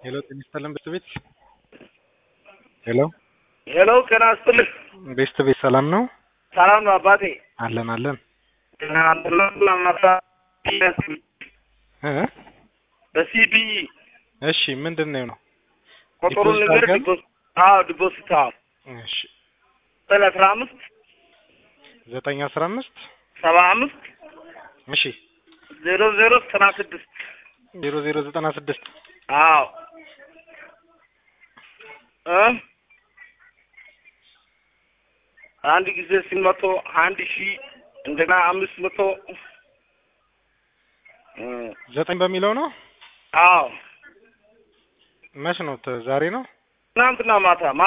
ሄሎ ጤና ይስጥልን ቤስት ቤት ሄሎ ሄሎ ጤና ይስጥልኝ። ቤስት ቤት ሰላም ነው? ሰላም ነው አባቴ። አለን አለን እ በሲቢ እሺ ምንድን ነው ነው? ቁጥሩን ዲፖዚት ንገር። አድርገን? ዲፖዚት አዎ ዲፖዚት አዎ እሺ ዘጠኝ አስራ አምስት ዘጠኝ አስራ አምስት ሰባ አምስት እሺ ዜሮ ዜሮ ዘጠና ስድስት ዜሮ ዜሮ ዘጠና ስድስት አዎ እ አንድ ጊዜ ሲመቶ አንድ ሺህ እንደገና አምስት መቶ እ ዘጠኝ በሚለው ነው። አዎ መች ነው? ተ- ዛሬ ነው። ትናንትና ማታ